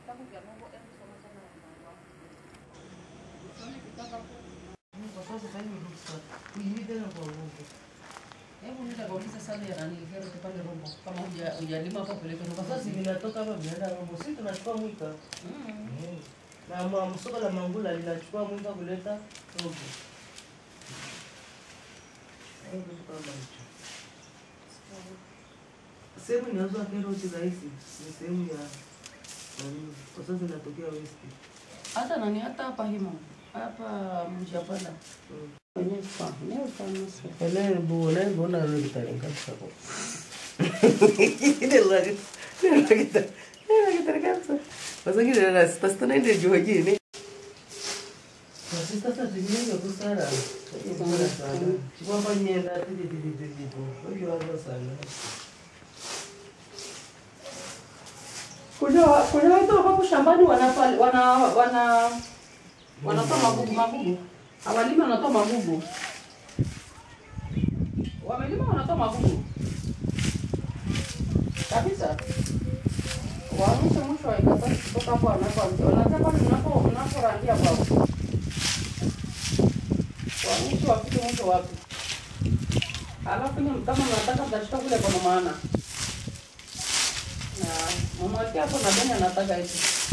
Kwa sasa sasa hivi ruksa. Kuingia tena kwa Mungu. Hebu nitakauliza sana ya nani kero pale Rombo kama huja hujalima hapo peleke Kwa Rombo. sasa vinatoka hapa vinaenda Rombo. Sisi tunachukua mwika. Mm. Eh. Na ma- soko la Mangula linachukua mwika kuleta Rombo. Eh, kitu kama hicho. Sehemu inauzwa karoti rahisi ni sehemu ya nani, kwa sasa inatokea West. Hata nani hata hapa himo. Hapa mjapanda. Mm. Wenyewe kwa. Leo sana sasa. Ele bu ele bu na lo kita ringkas sako. Ini lagi. Ini lagi kita. Ini lagi kita ringkas. Masa gini ada stas tu nanti jual gini. Masih stas tu gini nggak besar. Ini besar sana. Cuma apa nyenda tu di di di di di tu. Oh jual sana. Kuna kuna watu hapo shambani wanafali wana wana wanatoa magugu magugu. Hawalima wanatoa magugu. Wamelima wanatoa magugu. Kabisa. Waamshe mwisho wa ikatasi kutoka hapo wanapoanzia. Wanaanzia pale mnapo mnaporandia kwao. Waamshe wafike mwisho wapi? Alafu ni kama mnataka mtashika kule kwa maana. Na mama yake hapo nadhani anataka hivi.